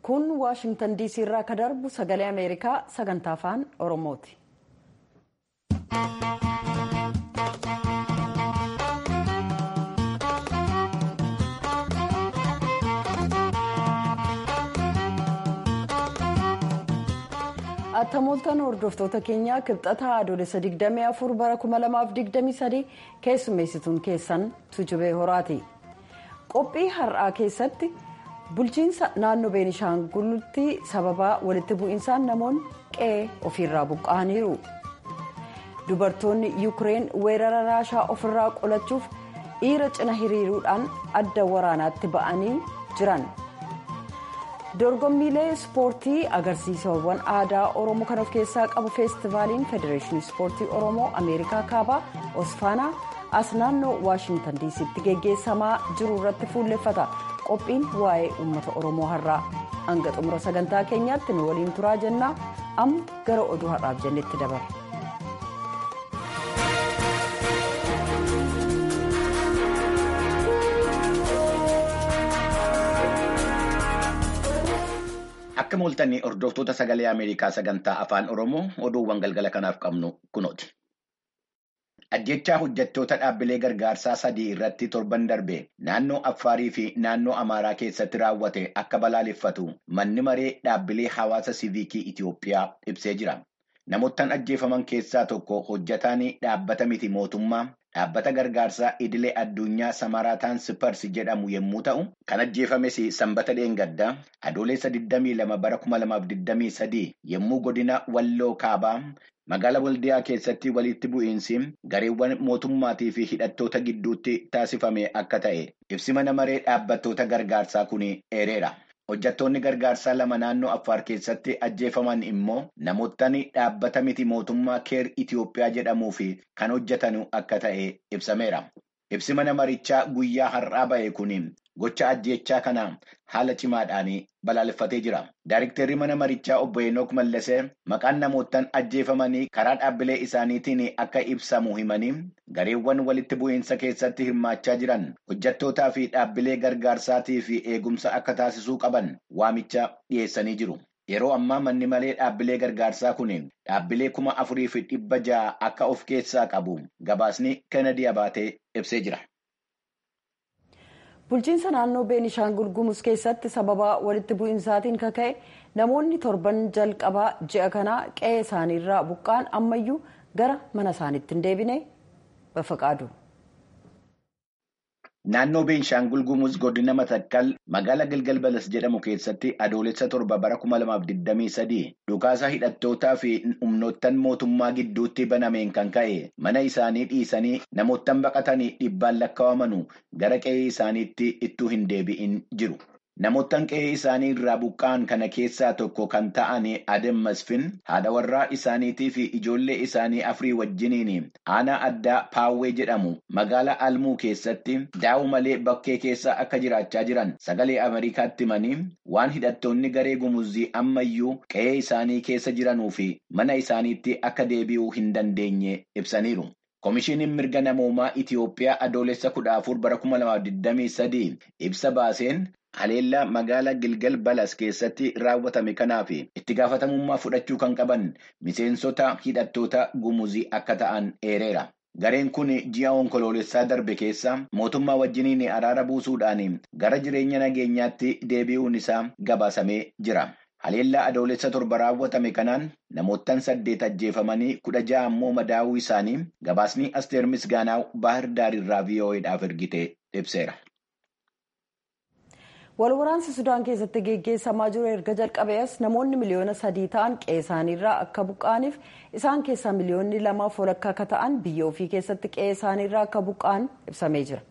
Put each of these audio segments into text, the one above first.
kun waashingtan diisii irraa ka darbu sagalee ameerikaa sagantaa afaan oromooti. attamooltan hordoftoota keenyaa kibxataa adoolessa 24 bara 2023 keessummeessituun keessan tujubee horaati qophii har'aa keessatti bulchiinsa naannoo beenishaangultti sababaa walitti bu'insaan namoonni qe'ee ofiirraa buqqa'aniiru dubartoonni yuukireen weerara raashaa ofirraa qolachuuf dhiira cina hiriiruudhaan adda waraanaatti ba'anii jiran. dorgommiilee ispoortii agarsiisawwan aadaa oromoo kan of keessaa qabu feestivaaliin federeeshinii ispoortii oromoo ameerikaa kaabaa osfaanaa as naannoo waashingtan diisitti geggeessamaa jiru irratti fuulleffata qophiin waa'ee uummata oromoo har'aa hanga xumura sagantaa keenyaatti nu waliin turaa jennaa amma gara oduu har'aaf jennetti dabarra. Akka mooltanii hordoftoota sagalee Ameerikaa sagantaa afaan Oromoo oduuwwan galgala kanaaf qabnu kunooti. Ajjechaa hojjettoota dhaabbilee gargaarsaa sadii irratti torban darbe naannoo Affaarii fi naannoo Amaaraa keessatti raawwate akka balaaleffatu manni maree dhaabbilee hawaasa siiviikii Itiyoophiyaa ibsee jira. Namoottan ajjeefaman keessaa tokko hojjetaan dhaabbata miti mootummaa dhaabbata gargaarsaa idilee addunyaa Samaraataan Sipars jedhamu yommuu ta'u, kan ajjeefames sanbata dheengaddaa adoolessa 22 bara 2023 yommuu godina Walloo Kaabaa magaalaa Waldiyaa keessatti walitti bu'iinsi gareewwan mootummaatii fi hidhattoota gidduutti taasifame akka ta'e ibsi mana maree dhaabbattoota gargaarsaa kun eereera. Hojjettoonni gargaarsaa lama naannoo Affaar keessatti ajjeefaman immoo namoottan dhaabbata miti mootummaa keer Itiyoophiyaa jedhamuu fi kan hojjetan akka ta'e ibsameera. Ibsi mana marichaa guyyaa har'aa ba'e kun gocha ajjechaa kana haala cimaadhaan balaaleffatee jira. Daayiriktarri mana marichaa obbo Enook Mallasee maqaan namoottan ajjeefamanii karaa dhaabbilee isaaniitiin akka ibsamu himanii gareewwan walitti bu'iinsa keessatti hirmaachaa jiran hojjettootaa fi dhaabbilee gargaarsaatii fi eegumsa akka taasisuu qaban waamicha dhiyeessanii jiru. Yeroo ammaa manni maree dhaabbilee gargaarsaa kun dhaabbilee kuma afurii fi dhibba ja'a akka of keessaa qabu gabaasni Kennedy Abaatee ibsee jira. bulchiinsa naannoo beenishaangul gumuz keessatti sababa walitti bu'insaatiin kaka'e namoonni torban jalqabaa ji'a kanaa qe'ee isaaniirraa buqqaan ammayyuu gara mana isaaniitti hin deebine bafaqaadu. Naannoo Beenshaangul Gumuz godina Matakkal magaalaa Gilgal Balas jedhamu keessatti adoolessa torba bara 2023 dhukaasa hidhattootaa fi humnoottan mootummaa gidduutti banameen kan ka'e mana isaanii dhiisanii namoottan baqatanii dhibbaan lakkaawamanu gara qe'ee isaaniitti ittuu hin deebi'in jiru. Namoottan qe'ee isaanii irraa buqqa'an kana keessaa tokko kan ta'an Adem Masfin haadha warraa isaaniitii fi ijoollee isaanii afurii wajjiniin aanaa addaa Paawwee jedhamu magaalaa Almuu keessatti daa'u malee bakkee keessa akka jiraachaa jiran sagalee Ameerikaatti himanii waan hidhattoonni garee gumuzii ammayyuu qe'ee isaanii keessa jiranuu fi mana isaaniitti akka deebi'uu hin dandeenye ibsaniiru. Komishiiniin mirga namoomaa Itiyoophiyaa adoolessa kudha afur bara kuma lamaaf digdamii sadii ibsa baaseen haleellaa magaalaa Gilgal Balas keessatti raawwatame kanaaf itti gaafatamummaa fudhachuu kan qaban miseensota hidhattoota gumuzii akka ta'an eereera. Gareen kun ji'a onkoloolessaa darbe keessa mootummaa wajjiniin araara buusuudhaan gara jireenya nageenyaatti deebi'uun isaa gabaasamee jira. Haleellaa adoolessa torba raawwatame kanaan namoottan saddeet ajjeefamanii kudha ja'a ammoo madaa'uu isaanii gabaasni Asteer Misgaanaa Baahir Daarirraa VOA'dhaaf ergite ibseera. Walwaraansi Sudaan keessatti geggeessamaa jiru erga jalqabees namoonni miliyoona sadii ta'an qe'ee isaaniirraa akka buqqa'aniif isaan keessaa miliyoonni lamaaf walakkaa akka ta'an biyya ofii keessatti qe'ee isaaniirraa akka buqqa'an ibsamee jira.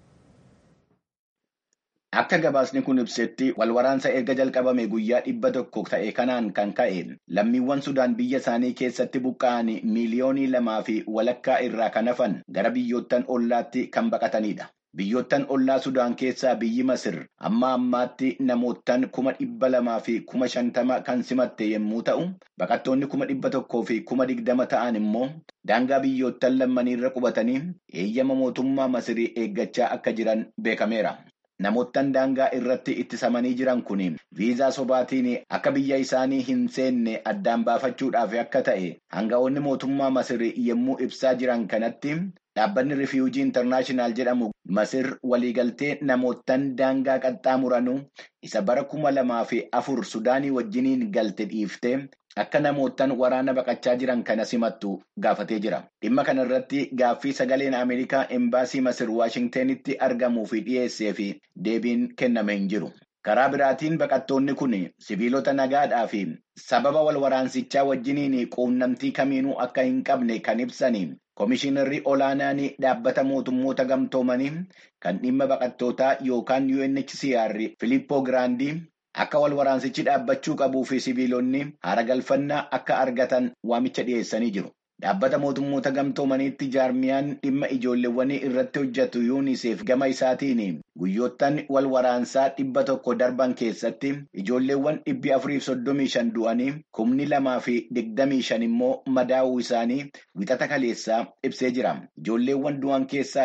Akka gabaasni kun ibsetti walwaraansa erga jalqabame guyyaa dhibba tokko ta'e kanaan kan ka'e lammiiwwan Sudaan biyya isaanii keessatti buqqa'an miiliyoonii lamaa fi walakkaa irraa kan hafan gara biyyoottan ollaatti kan baqatanidha. Biyyoottan ollaa Sudaan keessaa biyyi Masir amma ammaatti namoottan kuma dhibba lamaa fi kuma shantama kan simatte yommuu ta'u, baqattoonni kuma dhibba tokkoo fi kuma digdama ta'an immoo daangaa biyyoottan lammaniirra qubatanii eeyyama mootummaa Masirii eeggachaa akka jiran beekameera. namoottan daangaa irratti ittisamanii jiran kun viizaa sobaatiin akka biyya isaanii hin seenne addaan baafachuudhaaf akka ta'e hanga'oonni mootummaa Masir yommuu ibsaa jiran kanatti dhaabbanni rifiwujii intarnaashinaal jedhamu Masir waliigaltee namoottan daangaa qaxxaamuranuu isa bara kuma lamaa fi afur Sudaanii wajjiniin galte dhiiftee akka namoottan waraana baqachaa jiran kana simattu gaafatee jira. Dhimma kana irratti gaaffii sagaleen Ameerikaa embaasii Masir Waashingtenitti argamuu fi dhiyeessee fi deebiin kenname hin jiru. Karaa biraatiin baqattoonni kun sibiilota nagaadhaa fi sababa wal waraansichaa wajjiniin quunnamtii kamiinuu akka hin qabne kan ibsanii Komishinarri olaanaan dhaabbata mootummoota gamtoomanii kan dhimma baqattootaa yookaan UNHCR Filippoo Giraandii akka wal waraansichi dhaabbachuu qabuu fi sibiilonni haara galfannaa akka argatan waamicha dhiyeessanii jiru. Dhaabbata mootummoota gamtoomaniitti jaarmiyaan dhimma ijoolleewwanii irratti hojjetu yuuniseef gama isaatiin guyyoottan wal waraansaa dhibba tokko darban keessatti ijoolleewwan dhibbi afuriif soddomii shan du'anii kumni lamaa fi digdamii shan immoo madaa'uu isaanii wixata kaleessaa ibsee jira. Ijoolleewwan du'an keessaa.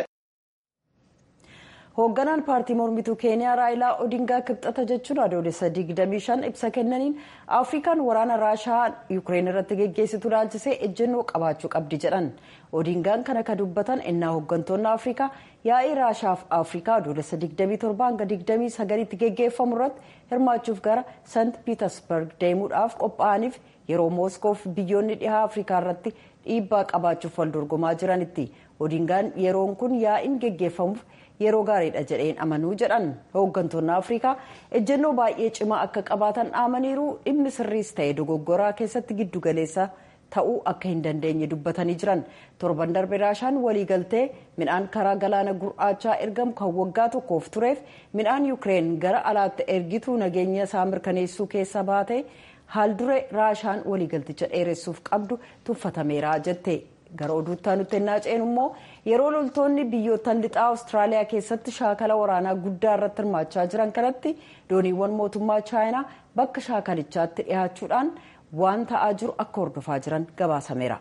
hoogganaan paartii mormituu keeniyaa raayilaa odingaa kibxata jechuun adoolessa 25 ibsa kennaniin afrikaan waraana raashaa yuukireen irratti geggeessitu laalchisee ejjennoo qabaachuu qabdi jedhan odingaan kana ka dubbatan innaa hooggantoonni afrikaa yaa'ii raashaaf afrikaa adoolessa 27 hanga 29tti geggeeffamu irratti hirmaachuuf gara sant piitersberg deemuudhaaf qophaa'aniif yeroo mooskoof biyyoonni dhihaa afrikaa irratti dhiibbaa qabaachuuf wal dorgomaa jiranitti odingaan yeroon kun yaa'iin geggeeffamuuf yeroo gaariidha jedheen amanuu jedhan hooggantoonni afrikaa ejjennoo baay'ee cimaa akka qabaatan dhaamaniiru dhimmi sirriis ta'e dogoggoraa keessatti giddugaleessa ta'uu akka hin dandeenye dubbatanii jiran torban darbe raashaan waliigaltee midhaan karaa galaana gurraachaa ergamu kan waggaa tokkoof tureef midhaan yuukireen gara alaatti ergituu nageenya isaa mirkaneessuu keessa baate haal dure raashaan waliigalticha dheeressuuf qabdu tuffatameera jette. gara oduuttaa nutti ennaa ceenu immoo yeroo loltoonni biyyoottan lixaa awustiraaliyaa keessatti shaakala waraanaa guddaa irratti hirmaachaa jiran kanatti dooniiwwan mootummaa chaayinaa bakka shaakalichaatti dhiyaachuudhaan waan ta'aa jiru akka hordofaa jiran gabaasameera.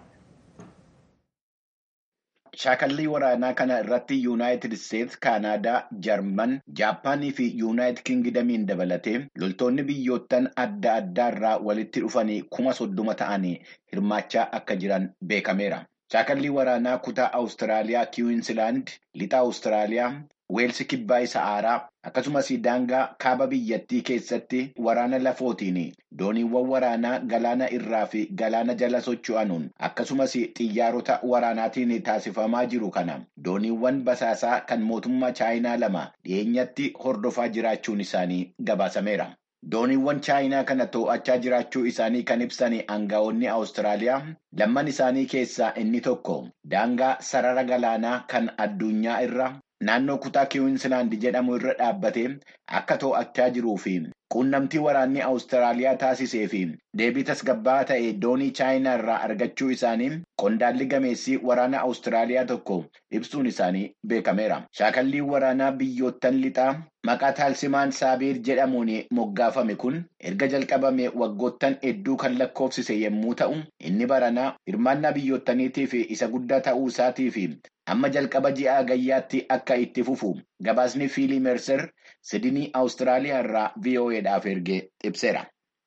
Shaakallii waraanaa kana irratti Yuunaayitid Isteetsi, Kaanaadaa, Jarman, Jaappaanii fi Yuunaayitid Kingidamiin dabalatee loltoonni biyyoottan adda addaa irraa walitti dhufanii kuma soddoma ta'anii hirmaachaa akka jiran beekameera. Shaakallii waraanaa kutaa Awustiraaliyaa Kiwiinsilaand, lixa Awustiraaliyaa, Weelsi kibbaa isa aaraa akkasumas daangaa kaaba biyyattii keessatti waraana lafootiin dooniiwwan waraanaa galaana irraa fi galaana jala socho'anuun akkasumas xiyyaarota waraanaatiin taasifamaa jiru kana dooniiwwan basaasaa kan mootummaa chaayinaa lama dhiyeenyatti hordofaa jiraachuun isaanii gabaasameera. Dooniiwwan chaayinaa kana to'achaa jiraachuu isaanii kan ibsan aangaa'onni Awustiraaliyaa lamman isaanii keessaa inni tokko daangaa sarara galaanaa kan addunyaa irra naannoo kutaa Kiwiinsilaand jedhamu irra dhaabbatee akka to'achaa jiruu fi quunnamtii waraanni Awustiraaliyaa taasisee fi deebii tasgabbaa'aa ta'e doonii chaayinaa irraa argachuu isaanii qondaalli gameessii waraana Awustiraaliyaa tokko ibsuun isaanii beekameera. Shaakalliin waraanaa biyyoottan lixaa maqaa taalsimaan saabiir jedhamuun moggaafame kun erga jalqabame waggoottan hedduu kan lakkoofsise yommuu ta'u inni baranaa hirmaannaa biyyoottaniitii fi isa guddaa ta'uu isaatii fi amma jalqaba ji'a gayyaatti akka itti fufu gabaasni fiilii merser sidinii awustiraaliyaa irraa vo'eedhaaf ergee ibseera.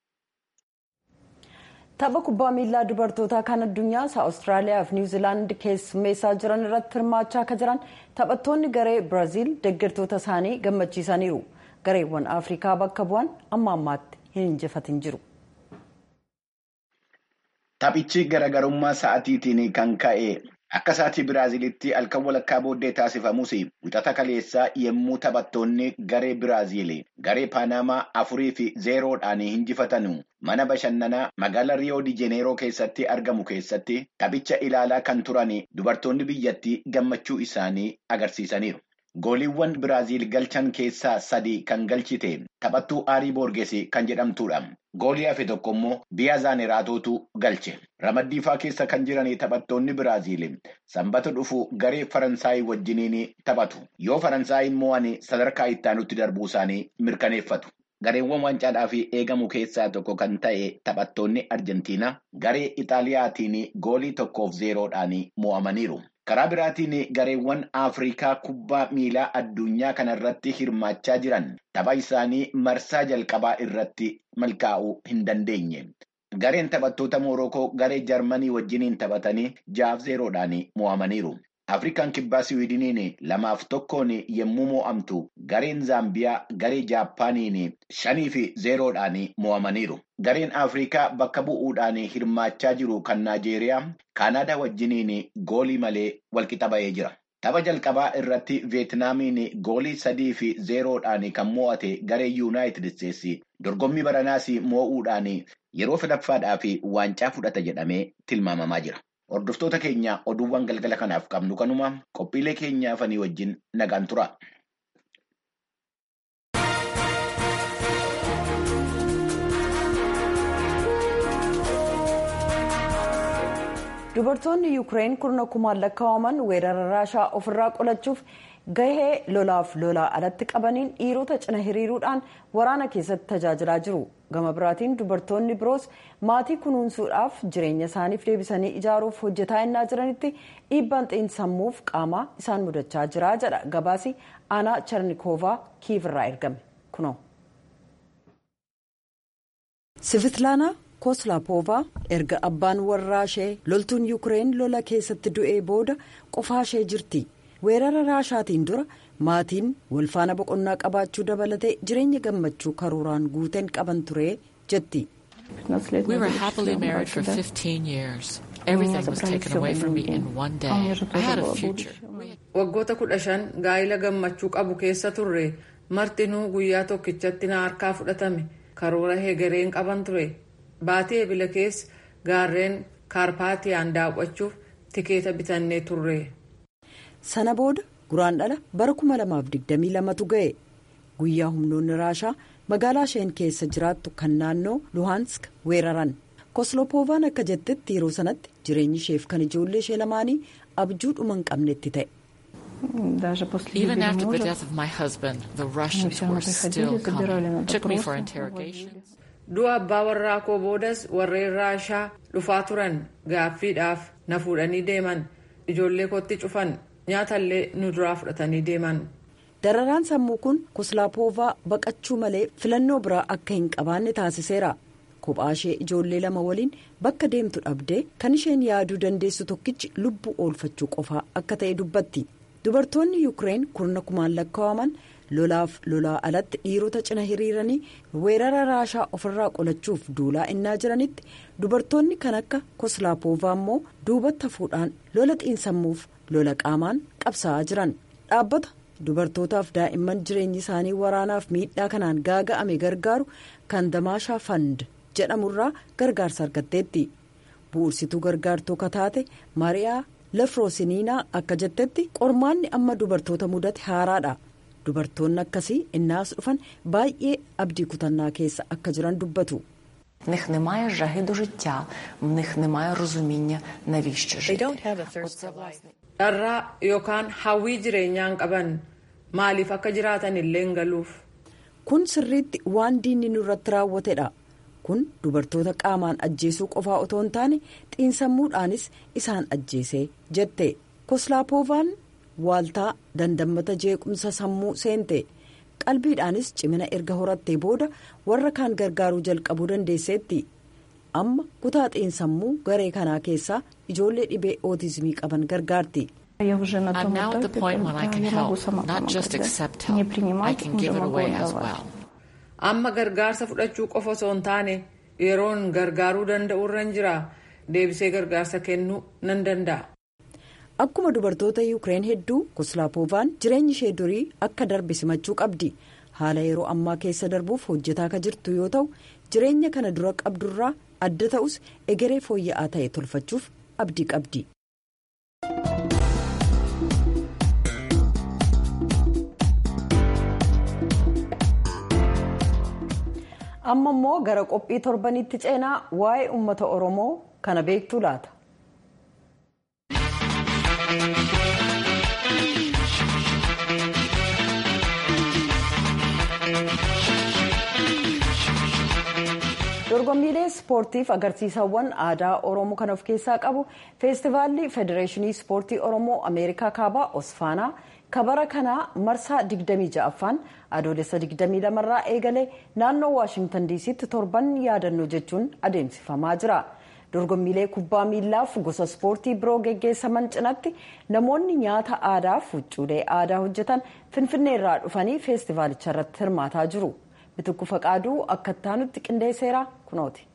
tapha kubbaa miilaa dubartootaa kan addunyaa awustiraaliyaa fi niwuziilaand keessummeessaa jiran irratti hirmaachaa akka jiran taphattoonni garee biraaziil deeggartoota isaanii gammachiisaniiru gareewwan afrikaa bakka bu'an amma ammaatti hin injifatin jiru. Taphichi garaagarummaa sa'atiitiin kan ka'e akka sa'atii Biraazilitti halkan walakkaa booddee taasifamus wixata kaleessaa yommuu taphattoonni garee Biraaziil garee Paanamaa afurii fi zeeroodhaan injifatan mana bashannanaa magaalaa Riyoo di Jeneeroo keessatti argamu keessatti taphicha ilaalaa kan turan dubartoonni biyyattii gammachuu isaanii agarsiisaniiru. Gooliiwwan Biraaziil galchan keessaa sadii kan galchite taphattuu Aarii Boorgeesii kan jedhamtudha. Goolii hafe tokko immoo Biyaa Zaaneeraatootu galche. Ramaddiifaa keessa kan jiran taphattoonni Biraaziil sanbata dhufu garee Faransaayii wajjiniin taphatu. Yoo Faransaayii mo'an sadarkaa ittaanutti darbuu isaanii mirkaneeffatu. Gareewwan wancaadhaaf eegamu keessaa tokko kan ta'e taphattoonni Arjentiinaa garee Ixaaliyaatiin goolii tokkoof zeeroodhaan mo'amaniiru. Karaa biraatiin gareewwan Afrikaa kubbaa miilaa addunyaa kanarratti hirmaachaa jiran tapha isaanii marsaa jalqabaa irratti milkaa'uu hin dandeenye. Gareen taphattoota Moorokoo garee Jarmanii wajjiniin taphatanii jaaf zeeroodhaan mo'amaniiru. Afrikaan kibbaa Siwiidiniin lamaaf tokkoon yommuu mo'amtu gareen Zaambiyaa garee Jaappaaniin shanii fi zeeroodhaan mo'amaniiru. Gareen Afrikaa bakka bu'uudhaan hirmaachaa jiru kan Naajeeriyaa Kaanaadaa wajjiniin goolii malee walqixa ba'ee jira. Tapha jalqabaa irratti Veetnaamiin goolii sadii fi zeeroodhaan kan mo'ate garee Yuunaayitid Isteetsi dorgommii baranaas mo'uudhaan yeroo sadaffaadhaa fi waancaa fudhata jedhamee tilmaamamaa jira. Hordoftoota keenya oduuwwan galgala kanaaf qabnu kanuma qophiilee keenyaafanii wajjin nagaan tura. dubartoonni yuukireen kurna kumaan lakkaa'aman weerara raashaa ofirraa qolachuuf gahee lolaaf lolaa alatti qabaniin dhiirota cina hiriiruudhaan waraana keessatti tajaajilaa jiru gama biraatiin dubartoonni biroos maatii kunuunsuudhaaf jireenya isaaniif deebisanii ijaaruuf hojjetaa innaa jiranitti dhiibbaan xiinsammuuf qaamaa isaan mudachaa jira jedha gabaasi aanaa charnikoovaa kiivirraa ergame kunoo. sivitlaanaa koslaapoovaa erga abbaan warraa ishee loltuun yuukireen lola keessatti du'ee booda qofaa ishee jirti weerara raashaatiin dura maatiin walfaana boqonnaa qabaachuu dabalatee jireenya gammachuu karooraan guuteen qaban ture jetti. We were happily married for 15 years. Everything was taken away from me in one day. I had a future. Waggoota kudha shan gaa'ila gammachuu qabu keessa turre martinuu guyyaa tokkichatti na harkaa fudhatame karoora hegereen qaban ture. Baatii ebila keessa gaarreen kaarpaatiyaan daawwachuuf tikeeta bitannee turre. Sana booda guraan dhala bara 2022tu ga'e guyyaa humnoonni raashaa magaalaa isheen keessa jiraattu kan naannoo luhansk weeraran koslopoovaan akka jettetti yeroo sanatti jireenyi isheef kan ijoollee ishee lamaanii abjuu dhuma hin qabnetti ta'e. Even after the death of my husband, the Russians were still coming. Took me for interrogations. du'a abbaa warraa koo boodas warreen raashaa dhufaa turan gaaffiidhaaf na fuudhanii deeman ijoollee kootti cufan nyaatallee nu duraa fudhatanii deeman. dararaan sammuu kun koslaapoovaa baqachuu malee filannoo biraa akka hin qabaanne taasiseera kophaa ishee ijoollee lama waliin bakka deemtu dhabdee kan isheen yaaduu dandeessu tokkichi lubbuu oolfachuu qofaa akka ta'e dubbatti dubartoonni yuukireen kurna kumaan lakkaa'aman. lolaaf lolaa alatti dhiirota cina hiriiranii weerara raashaa ofirraa qolachuuf duulaa innaa jiranitti dubartoonni kan akka koslaapoovaa immoo duubatti hafuudhaan lola xiinsammuuf lola qaamaan qabsaa'aa jiran dhaabbata dubartootaaf daa'imman jireenyi isaanii waraanaaf miidhaa kanaan gaaga'ame gargaaru kan damaashaa fand jedhamurraa gargaarsa argatteetti bu'ursituu gargaartuu kataate maariyaa lafroosiniinaa akka jettetti qormaanni amma dubartoota mudate haaraadha. dubartoonni akkasii innaas dhufan baay'ee abdii kutannaa keessa akka jiran dubbatu. В них немає жаги до життя, в них немає розуміння, навіщо жити. dharraa yookaan hawwii jireenyaan qaban maaliif akka jiraatan illee hin galuuf. kun sirriitti waan diinni nurratti raawwatedha kun dubartoota qaamaan ajjeesuu qofaa otoo hin taane xiinsammuudhaanis isaan ajjeese jette koslaapoovaan. waaltaa dandammata jeequmsa sammuu seente qalbiidhaanis cimina erga horattee booda warra kaan gargaaruu jalqabuu dandeesseetti amma kutaa xiinsammuu garee kanaa keessaa ijoollee dhibee ootizimii qaban gargaarti. I'm now at the point when I can help, not just accept help. I can give it away as well. Amma gargaarsa fudhachuu qofa osoo hin taane yeroon gargaaruu danda'u irra jira deebisee gargaarsa kennuu nan danda'a. Akkuma dubartoota yuukireen hedduu koslaapoovaan jireenyi ishee durii akka darbe simachuu qabdi haala yeroo ammaa keessa darbuuf hojjetaa akka jirtu yoo ta'u jireenya kana dura qabdurraa adda ta'us egeree fooyya'aa ta'e tolfachuuf abdii qabdi. amma immoo gara qophii torbanitti ceenaa waa'ee uummata oromoo kana beektuu laata. dorgommiilee ispoortiif agarsiisawwan aadaa oromoo kan of keessaa qabu feestivaalli federeeshinii ispoortii oromoo ameerikaa kaabaa osfaanaa kabara kanaa marsaa 26ffaan adoolessa 22 irraa eegalee naannoo waashingtan diisiitti torban yaadannoo jechuun adeemsifamaa jira. dorgommiilee kubbaa miillaaf gosa ispoortii biroo geggeessaman cinatti namoonni nyaata aadaaf huccuulee aadaa hojjetan finfinnee irraa dhufanii feestivaalicha irratti hirmaataa jiru bitukku faqaaduu akka ittaanutti qindeesseera kunooti.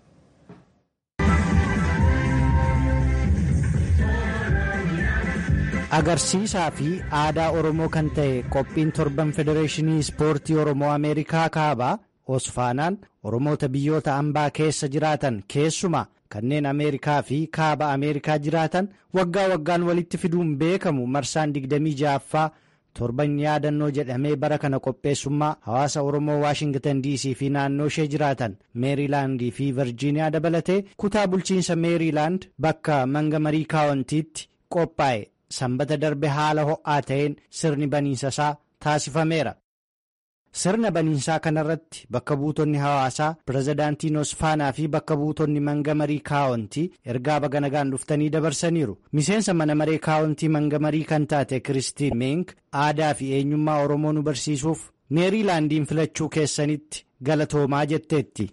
agarsiisaa fi aadaa oromoo kan ta'e qophiin torban federeeshinii ispoortii oromoo ameerikaa kaabaa osfaanaan oromoota biyyoota ambaa keessa jiraatan keessumaa kanneen ameerikaa fi kaaba ameerikaa jiraatan waggaa waggaan walitti fiduun beekamu marsaan 26ffaa torban yaadannoo jedhamee bara kana qopheessummaa hawaasa oromoo waashingtan dc fi naannoo ishee jiraatan meeriilaandii fi virjiiniyaa dabalatee kutaa bulchiinsa meeriilaand bakka mangamarii kaawwantiitti qophaa'e sanbata darbe haala ho'aa ta'een sirni baniinsasaa taasifameera. sirna baniinsaa kanarratti bakka buutonni hawaasaa pirezidaantiin osfaanaa fi bakka buutonni mangamarii kaawwantii ergaa baga nagaan dhuftanii dabarsaniiru miseensa mana maree kaawwantii mangamarii kan taate kiristiin meenk aadaa fi eenyummaa oromoo nu barsiisuuf meeriilaandiin filachuu keessanitti galatoomaa jetteetti.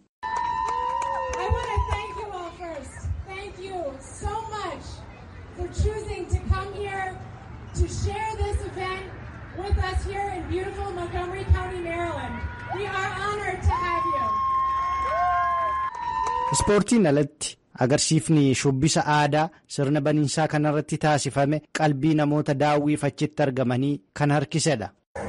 with us here in beautiful Montgomery County, Maryland. We are honored to have you. Ispoortiin alatti agarsiifni shubbisa aadaa sirna baniinsaa kanarratti taasifame qalbii namoota daawwiif achitti argamanii kan harkisedha.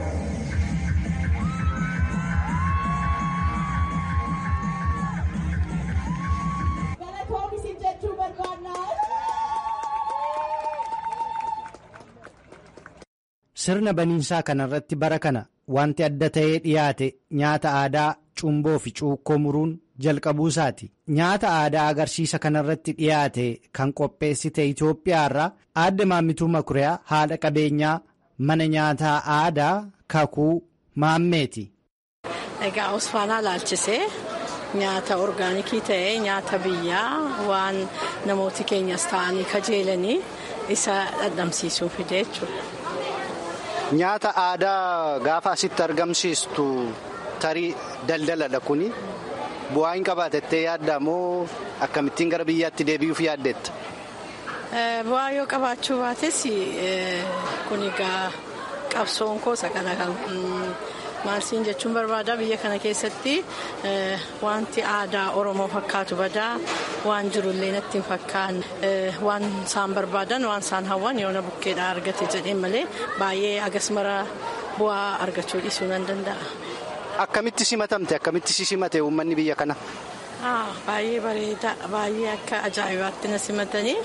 sirna baniinsaa kanarratti bara kana wanti adda ta'ee dhiyaate nyaata aadaa cumboo fi cuukkoo muruun jalqabuu isaati nyaata aadaa agarsiisa kanarratti dhiyaate kan qopheessite Itoophiyaa irraa aadde maammituu makuriyaa haadha qabeenyaa mana nyaataa aadaa kakuu maammeeti. Egaa Osfaanaa laalchisee nyaata orgaanikii ta'ee nyaata biyyaa waan namooti keenyas ta'anii kajeelanii isa dhandhamsiisuu fide jechuudha. Nyaata aadaa gaafa asitti argamsiistu tarii daldaladha kuni bu'aa hin qabaatettee yaadda moo akkamittiin gara biyyaatti deebi'uuf yaaddetta? Bu'aa yoo qabaachuu baates kun egaa qabsoon koo isa kana kan maalsiin jechuun barbaada biyya kana keessatti wanti aadaa oromoo fakkaatu badaa waan jirullee natti hin fakkaanne waan isaan barbaadan waan isaan hawwan yoona bukkeedhaa argate jedheen malee baay'ee agasmara bu'aa argachuu dhiisuu nan danda'a. Akkamitti simatamte akkamitti si simate uummanni biyya kana? Baay'ee bareeda baay'ee akka ajaa'ibaatti na simatanii.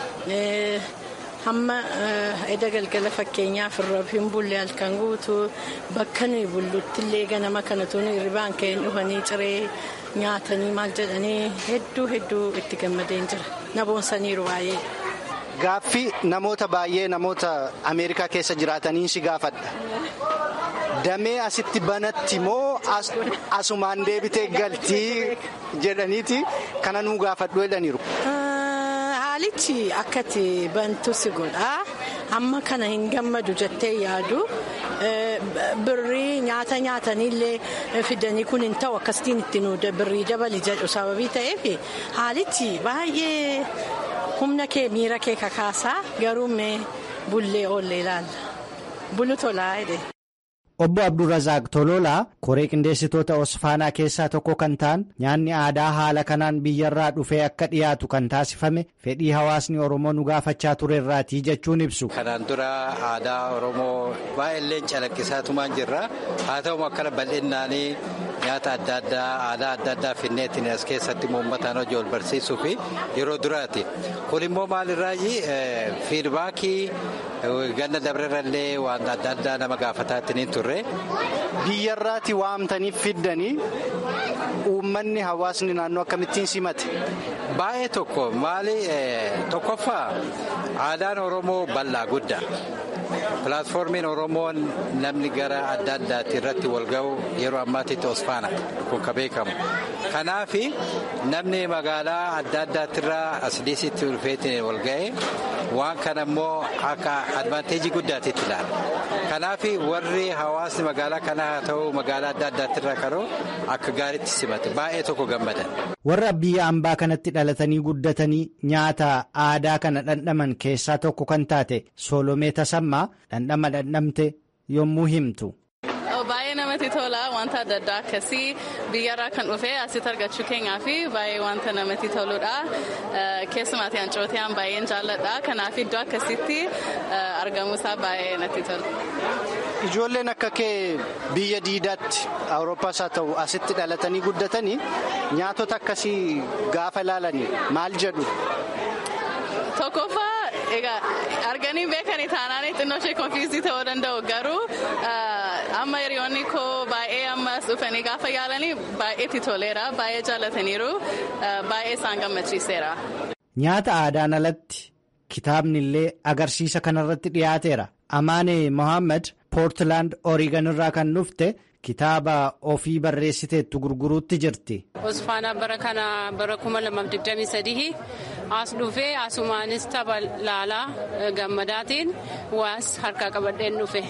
hamma edda galgala fakkeenyaaf irra hin bulle halkan guutuu bakka nuyi bullutti illee ganama kanatu hirribaan ka'een dhufanii ciree nyaatanii maal jedhanii hedduu hedduu itti gammadeen jira na boonsaniiru baay'ee. Gaaffii namoota baay'ee namoota Ameerikaa keessa jiraatanii si gaafadha. Damee asitti banatti moo asumaan deebitee galtii jedhaniiti kana nuu gaafadhu jedhaniiru. Haalichi akkati bantu si godha amma kana hin gammadu jettee yaadu birrii nyaata nyaataniillee fidanii kun hin ta'u akkasitiin itti nu birrii dabali jedhu sababii ta'eef haalichi baay'ee humna kee miira kee kakaasaa garuu mee bullee oollee ilaalla bulu tolaa jedhe. Obbo Abdurrazaaq Tololaa koree qindeessitoota Osfaanaa keessaa tokko kan ta'an nyaanni aadaa haala kanaan biyyarraa dhufee akka dhiyaatu kan taasifame fedhii hawaasni Oromoo nu gaafachaa turerraatii jechuun ibsu. Kanaan dura aadaa Oromoo baay'ee calaqqisaatumaan jirra. Haa ta'u akkana bal'innaanii nyaata adda addaa aadaa adda addaa finneetiin as keessatti uummataan hojii ol barsiisuu fi yeroo duraati. Kun immoo maalirraayi fiidbaakii ganna dabrerallee waan adda addaa nama gaafataatiin turre. Biyyarraati waamtanii fiddanii uummanni hawaasni naannoo akkamittiin simate. Baay'ee tokko maali tokkoffaa aadaan Oromoo bal'aa guddaa. pilaatfoormiin oromoon namni gara adda addaatti irratti wal ga'u yeroo ammaatitti osfaana kun ka beekamu kanaaf namni magaalaa adda addaattirraa asdiisitti dhufeetiin wal ga'e waan kana immoo akka advaanteejii guddaatitti ilaala kanaaf warri hawaasni magaalaa kanaa haa ta'u magaalaa adda addaattirraa karoo akka gaariitti simate baay'ee tokko gammadan. warra biyya ambaa kanatti dhalatanii guddatanii nyaata aadaa kana dhandhaman keessaa tokko kan taate soolomee tasammaa dhandhama dhandhamte yommuu himtu. baay'ee namatti tola wanta adda addaa akkasii biyyarraa kan dhufe asitti argachuu keenyaa fi baay'ee wanta namatti toludha keessumaatti hancootaan baay'een jaalladha kanaaf iddoo akkasitti argamuusaa baay'ee natti tola. Ijoolleen akka kee biyya diidaatti awurooppaas haa ta'u asitti dhalatanii guddatanii nyaatota akkasii gaafa ilaalanii maal jedhu. Tokkoffaa egaa arganii beekanii taanaan xinnoo ishee konfiizii ta'uu danda'u garuu amma hiriyoonni koo baay'ee ammas dhufanii gaafa yaalanii baay'eetti toleera baay'ee jaallataniiru baay'ee isaan gammachiiseera. Nyaata aadaan alatti kitaabni illee agarsiisa kanarratti dhiyaateera. Amaane Mohaammed Poortilaand Oorigan irraa kan dhufte kitaaba ofii barreessiteettu gurguruutti jirti. Osfaanaa bara kana bara 2023 as dhufee asumaanis tapha laalaa gammadaatiin waas harkaa qabadheen dhufe.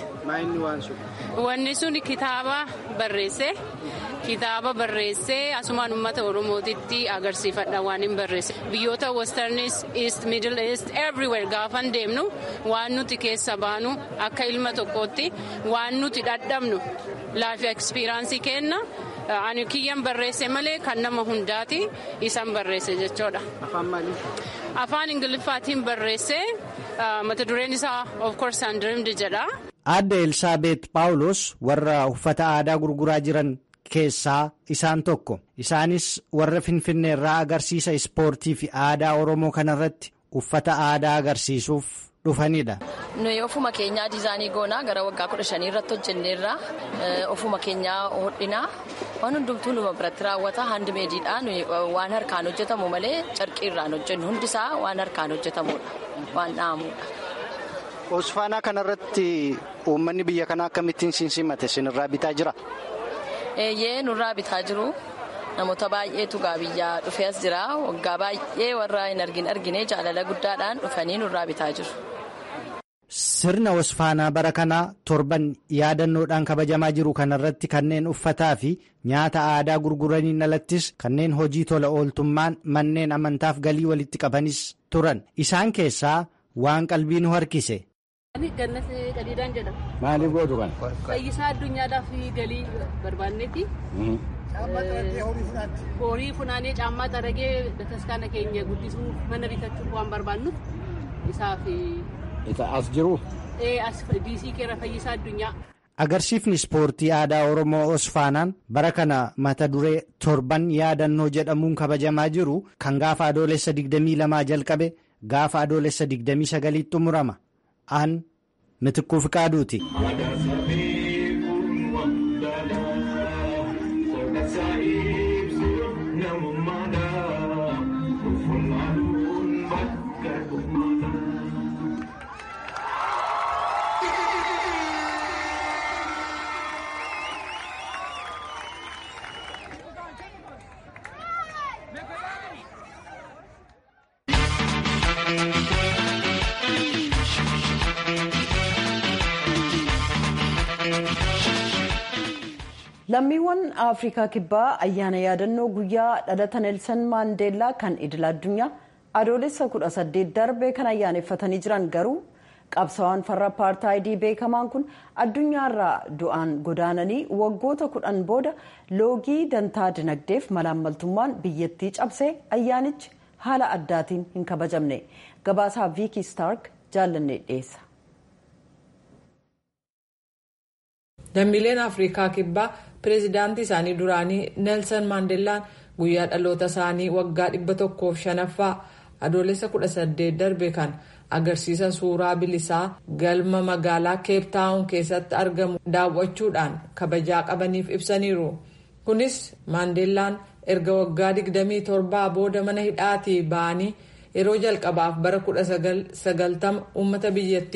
Wanni sun kitaaba barreesse. Kitaaba barreessee asumaan uummata Oromootitti agarsiifadha waan hin barreesse. Biyyoota Westernis, East, Middle East, everywhere gaafan deemnu waan nuti keessa baanu akka ilma tokkootti waan nuti dhadhabnu laafi ekspiraansii kenna. Ani kiyyan barreesse malee kan nama hundaati isan barreesse jechuudha. Afaan maalii? Afaan Ingiliffaatiin barreesse mata dureen isaa of course undreamed jedha. Aadde Elsaabeet Paawulos warra uffata aadaa gurguraa jiran keessaa isaan tokko. Isaanis warra Finfinnee irraa agarsiisa ispoortii fi aadaa Oromoo kanarratti uffata aadaa agarsiisuuf dhufanidha. Nuyi ofuma keenyaa diizaanii goonaa gara waggaa kudha shanii irratti hojjenneerra ofuma keenyaa hodhinaa waan hundumtuu numa biratti raawwata handimeediidha nuyi waan harkaan hojjetamu malee carqii irraan hojjennu hundisaa waan harkaan hojjetamudha waan dha'amudha. Osfaanaa kanarratti uummanni biyya kanaa akkamittiin simate sinirraa bitaa jira? Eeyyee nurraa bitaa jiru. Namoota baay'eetu gaa biyyaa dhufee as jira. Waggaa baay'ee warra hin argin argine jaalala guddaadhaan dhufanii nurraa bitaa jiru. Sirna Osfaanaa bara kanaa torban yaadannoodhaan kabajamaa jiru kanarratti kanneen uffataa fi nyaata aadaa gurguraniin alattis kanneen hojii tola ooltummaan manneen amantaaf galii walitti qabanis turan. Isaan keessaa waan qalbii nu harkise. Gannas Qadiidaan jedhama. Maaliif gootu kana? Fayyisaa addunyaadhaaf galii barbaannetti. Horii funaanee caammaa xaragee bataskaana keenya guddisuuf mana bitachuuf waan barbaannuuf isaaf. As jiru? As diisii keera fayyisaa addunyaa. Agarsiifni ispoortii aadaa Oromoo Osfaanaan bara kana mata duree torban yaadannoo jedhamuun kabajamaa jiru kan gaafa adoolessa 22 jalqabe gaafa adoolessa 29 xumurama. Aan mitikkuu fiqaaduuti. lammiiwwan afrikaa kibbaa ayyaana yaadannoo guyyaa dhalata neelsan maandeellaa kan idil addunyaa adoolessa 18 darbe kan ayyaaneffatanii jiran garuu qabsawaan farra apartaayidii beekamaan kun addunyaarraa du'aan godaananii waggoota kudhan booda loogii dantaa dinagdeef malaammaltummaan biyyattii cabsee ayyaanichi haala addaatiin hin kabajamne gabaasaa viikii staark jaallannee dhiyeessa. lammiileen afrikaa kibbaa pireezidaantii isaanii duraanii neelsan maandeellaan guyyaa dhaloota isaanii waggaa dhibba tokkoof shanaffaa adoolessa kudha saddeet darbe kan agarsiisa suuraa bilisaa galma magaalaa keeptaawun keessatti argamu daawwachuudhaan kabajaa qabaniif ibsaniiru kunis maandeellaan erga waggaa digdamii torbaa booda mana hidhaatii ba'anii yeroo jalqabaaf bara kudha sagaltama uummata biyyattiif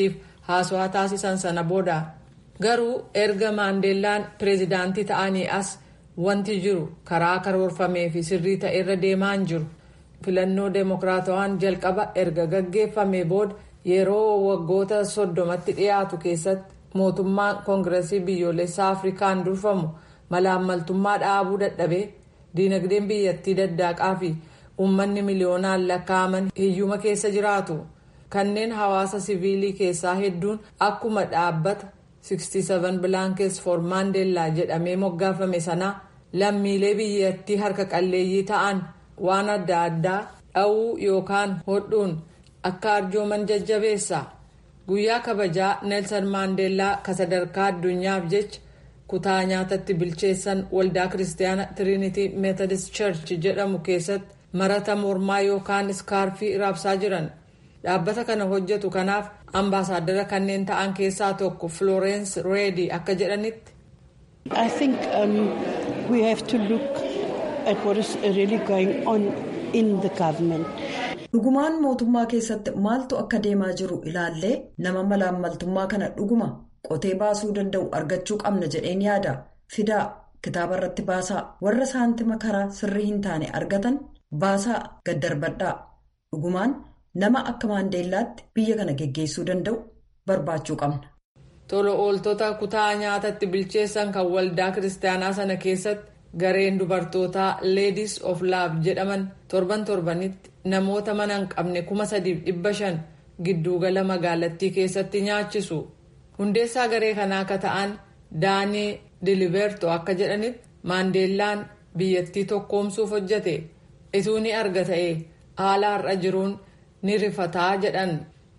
haasawaa taasisan sana booda garuu erga maandeellaan pireezidaantii ta'anii as wanti jiru karaa karoorfamee fi sirrii ta'e irra deemaa hin jiru filannoo deemokiraatawaan jalqaba erga gaggeeffamee booda yeroo waggoota soddomatti dhiyaatu keessatti mootummaan koongiresii biyyoolessaa afrikaan durfamu malaammaltummaa dhaabuu dadhabee diinagdeen biyyattii daddaqaa fi uummanni miliyoonaan lakkaa'aman hiyyuma keessa jiraatu kanneen hawaasa siviilii keessaa hedduun akkuma dhaabbata 67 bilaankes for maandeellaa jedhamee moggaafame sana lammiilee biyyattii harka qalleeyyii ta'an waan adda addaa dha'uu yookaan hodhuun akka arjooman jajjabeessa guyyaa kabajaa neelsan maandeellaa ka sadarkaa addunyaaf jecha kutaa nyaatatti bilcheessan waldaa kiristaanaa tiriinitii meetodist church jedhamu keessatti marata mormaa yookaan iskaarfii raabsaa jiran dhaabbata kana hojjetu kanaaf ambaasaadara kanneen ta'an keessaa tokko florence reedi akka jedhanitti. I think um, we have to look at what is really going on in the government. Dhugumaan mootummaa keessatti maaltu akka deemaa jiru ilaallee nama malaammaltummaa kana dhuguma qotee baasuu danda'u argachuu qabna jedheen yaada fidaa kitaaba irratti baasaa warra saantima karaa sirrii hin taane argatan baasaa gaddarbadhaa dhugumaan nama akka maandeellaatti biyya kana geggeessuu danda'u barbaachuu qabna. Tola ooltota kutaa nyaatatti bilcheessan kan waldaa kiristaanaa sana keessatti gareen dubartootaa Ladies of Love jedhaman torban torbanitti namoota mana hin qabne kuma sadiif dhibba shan giddugala magaalattii keessatti nyaachisu. Hundeessaa garee kanaa akka ta'an Daanii Diliberto akka jedhanitti maandeellaan biyyattii tokkoomsuuf hojjete. Ituu ni arga ta'e haala har'a jiruun ni rifataa jedhan.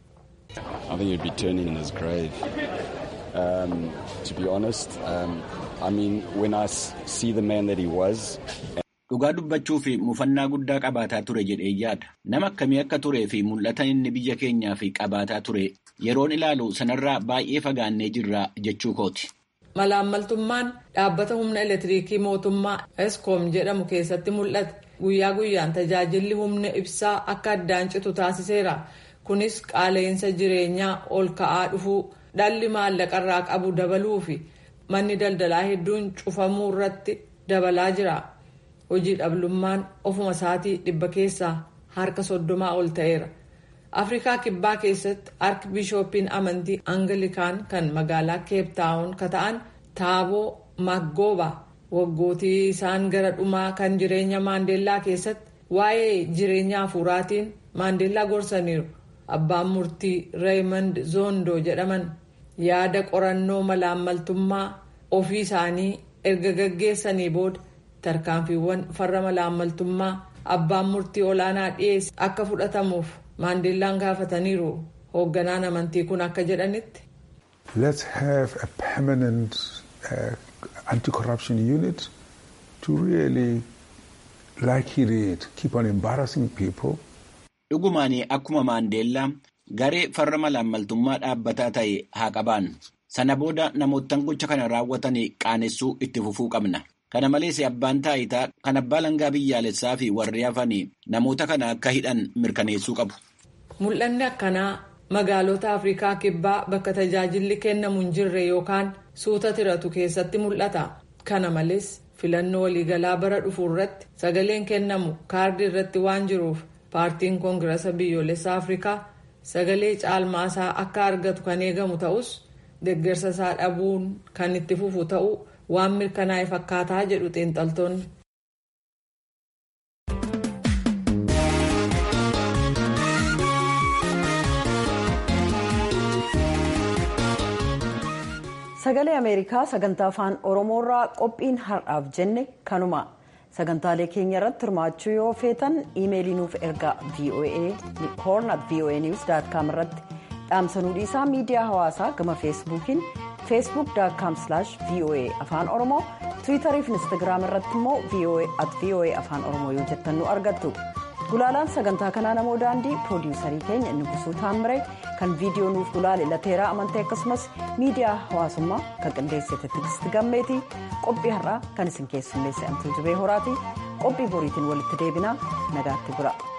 I think you'd be turning in his grave. Um, to be honest, um, I mean, when I see the man that he was. Dhugaa dubbachuu fi mufannaa guddaa qabaataa ture jedhee yaada. Nama akkamii akka turee fi mul'ata inni biyya keenyaa fi qabaataa ture yeroon ilaalu sanarraa baay'ee fagaannee jirra jechuu kooti. Malaammaltummaan dhaabbata humna elektiriikii mootummaa Eskom jedhamu keessatti mul'ate guyyaa guyyaan tajaajilli humna ibsaa akka addaan citu taasiseera. Kunis qaala'insa jireenyaa ol ka'aa dhufuu dhalli maallaqarraa qabu dabaluu fi manni daldalaa hedduun cufamuu irratti dabalaa jira. Hojii dhabdummaan ofuma isaatii dhibba keessaa harka soddomaa ol ta'eera. Afrikaa kibbaa keessatti arki bishooppiin amantii Angilikaan kan magaalaa Keeptaawun ka ta'an Taaboo Maggooba waggootii isaan gara dhumaa kan jireenya Maandeellaa keessatti waa'ee jireenya hafuuraatiin Maandeellaa gorsaniiru. Abbaan murtii Reemond Zoondoo jedhaman yaada qorannoo malaammaltummaa ofii isaanii erga gaggeessanii booda tarkaanfiiwwan farra malaammaltummaa abbaan murtii olaanaa dhiyeesse akka fudhatamuuf maandeellaan gaafataniiru hoogganaan amantii kun akka jedhanitti. Let's have a permanent uh, anti-corruption unit to really, like he did, keep on embarrassing people. Dhugumaanii akkuma maandeellaa garee farra malaammaltummaa dhaabbataa ta'e haa qabaan. Sana booda namoottan gocha kana raawwatan qaanessuu itti fufuu qabna. Kana malees abbaan taayitaa kan abbaa langaa biyyaalessaa fi warri hafan namoota kana akka hidhan mirkaneessuu qabu. Mul'anni akkanaa magaalota Afrikaa kibbaa bakka tajaajilli kennamu hin jirre yookaan suuta tiratu keessatti mul'ata. Kana malees filannoo waliigalaa bara dhufu irratti sagaleen kennamu kaardii irratti waan jiruuf paartiin koongirasa biyyoolessaa Afrikaa sagalee caalmaasaa akka argatu kan eegamu ta'us deeggarsa isaa dhabuun kan itti fufu ta'uu waan mirkanaa'e fakkaataa jedhu xiinxaltoonni. sagalee ameerikaa sagantaa afaan oromoorraa qophiin har'aaf jenne kanuma sagantaalee keenya irratti hirmaachuu yoo feetan iimeelii nuuf ergaa voa horn at voa news com irratti dhaamsanuu dhiisaa miidiyaa hawaasaa gama feesbuukiin feesbuuk com voa afaan oromoo tiwiitarii fi instagiraam irratti immoo voa at voa afaan oromoo yoo jettan nu argattu gulaalaan sagantaa kanaa namoo daandii piroodiwusarii keenya inni gusuu taammire kan viidiyoo nuuf gulaale lateeraa amantee akkasumas miidiyaa hawaasummaa kan qindeessite tigisti gammeetii qophii har'aa kan isin keessummeesse amtuu jibee horaatii qophii boriitiin walitti deebinaa nagaatti bula.